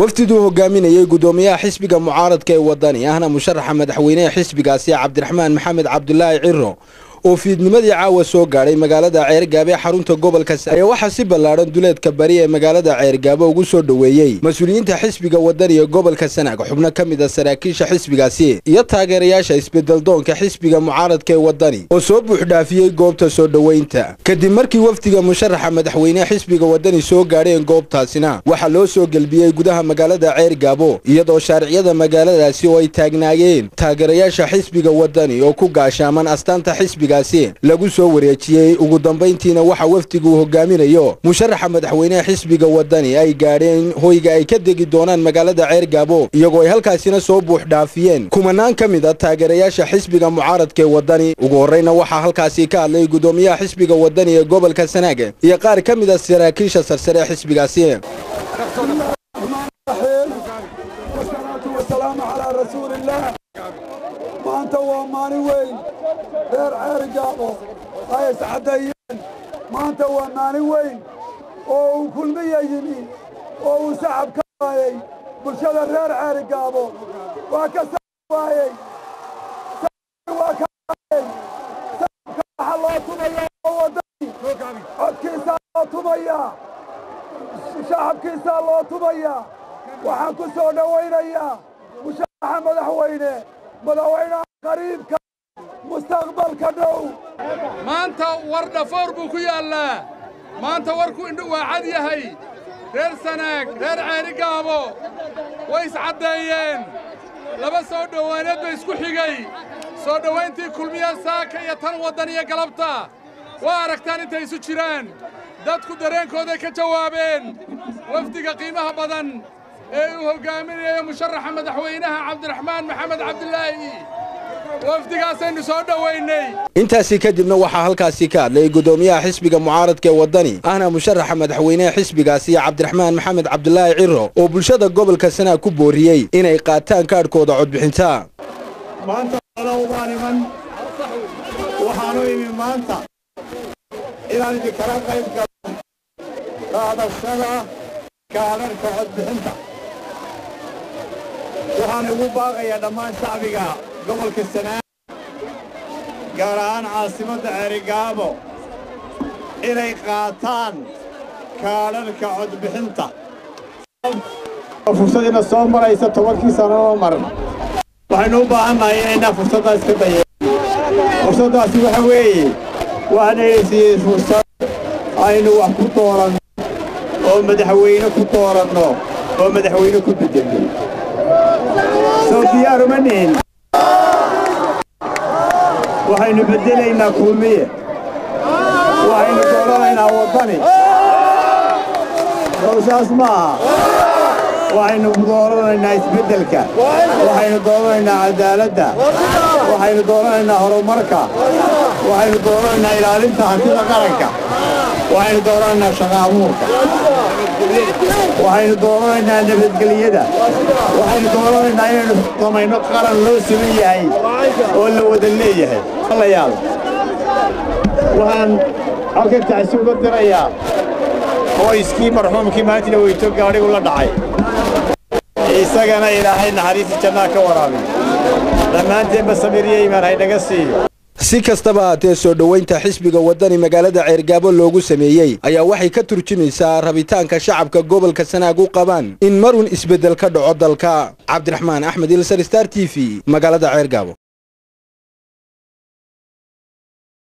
wafdiduu hogaaminayey gudoomiyaha xisbiga mucaaradka ee wadani ahna musharaxa madaxweyneha xisbigaasi cabdiraxmaan maxamed cabdulaahi ciro oo fiidnimadii caawa soo gaadhay magaalada ceergaabo ee xarunta gobolka ayaa waxaa si ballaadhan duleedka bari ee magaalada ceergaabo ugu soo dhoweeyey mas-uuliyiinta xisbiga wadani ee gobolka sanaag xubno ka mid a saraakiisha xisbigaasi iyo taageerayaasha isbedeldoonka xisbiga mucaaradka ee wadani oo soo buuxdhaafiyey goobta soo dhoweynta kadib markii wafdiga musharaxa madaxweyneha xisbiga wadani soo gaadheen goobtaasina waxaa loo soo gelbiyey gudaha magaalada ceergaabo iyadoo shaariciyada magaaladaasi oo ay taagnaayeen taageerayaasha xisbiga wadani oo ku gaashaaman astaanta xisbiga lagu soo wareejiyey ugu dambayntiina waxa wafdigu hogaaminayo musharaxa madaxweyneha xisbiga wadani ay gaadheen hoyga ay ka degi doonaan magaalada ceergaabo iyagoo ay halkaasina soo buux dhaafiyeen kumanaan ka mid a taageerayaasha xisbiga mucaaradka ee wadani ugu horreyna waxaa halkaasi ka hadlay gudoomiyaha xisbiga wadani ee gobolka sanaag iyo qaar ka mid a saraakiisha sarsare ee xisbigaasi maanta waa maalin weyn reer ceerigaabo ay iscaddeeyeen maanta waa maalin weyn oo uu kulmiya yimi oo uu sacab ka waayey bulshada reer ceerigaabo waa ka sacab waayey waa ka waayey sacabka waxaa loo tumayaa oo waddani codkiisaa loo tumayaa shacabkiisaa loo tumayaa waxaan ku soo dhowaynayaa musharaxa madaxweyne madaxweynaha qariibka mustaqbalka dhow maanta war dhafoor buu ku yaallaa maanta warku indhu waa cad yahay reer sanaag reer ceerigaabo way iscaddeeyeen laba soo dhowaaneed bay isku xigay soo dhowayntii kulmiya saaka iyo tan waddan iyo galabta waa aragtaan intay isu jiraan dadku dareenkooday ka jawaabeen wafdiga qiimaha badan ee uu hoggaaminayo musharaxa madaxweynaha cabdiraxmaan maxamed cabdilaahi wafdigaasaynu soo dhowaynay intaasi kadibna waxaa halkaasi ka hadlay gudoomiyaha xisbiga mucaaradka ee wadani ahna musharaxa madaxweyneha xisbigaasi cabdiraxmaan maxamed cabdulaahi ciro oo bulshada gobolka sanaag ku booriyey inay qaataan kaadhkooda codbixinta maanta baan iman waxaanu imi maanta inaan idinkala qayb galo qaadashada kaadharhka codbixinta waxaan ugu baaqayaa dhammaan shacbiga gobolka sanaag gaar ahaan caasimadda ceerigaabo inay qaataan kaadharhka codbixinta fursadiina soo maraysa tobankii sannadoo maran waxaynu u baahannahay inaynaa fursaddaas ka dayeen fursaddaasi waxa weeye waxaanayna siiyey fursad aynu wax ku dooranno oo madaxweyne ku dooranno oo madaxweyne ku bedelno soo diyaaruma nihin waxaynu beddelaynaa kulmiye waxaynu dooranaynaa waddani sowsaas ma aha waxaynu dooranaynaa isbeddelka waxaynu dooranaynaa cadaaladda waxaynu dooranaynaa horumarka waxaynu dooranaynaa ilaalinta hantida qaranka waxaynu dooranaynaa shaqa abuurka waxaynu dooranaynaa nabadgelyada waxaynu dooranaynaa inaynu samayno qaran loo siman yahay oo la wada leeyahay alayaal waxaan halkan tacsi uga dirayaa qoyskii marxuumkii maantina weyto gaadhigu la dhacay isagana ilaahay naxariista jannaa ka waraabiy dhammaanteenba samiriyo imaan haynaga siiyo si kastaba haatee soo dhoweynta xisbiga wadani magaalada ceergaabo loogu sameeyey ayaa waxay ka turjumaysaa rabitaanka shacabka gobolka sanaag u qabaan in marun isbeddel ka dhaco dalka cabdiraxmaan axmed ilsar star t v magaalada ceergaabo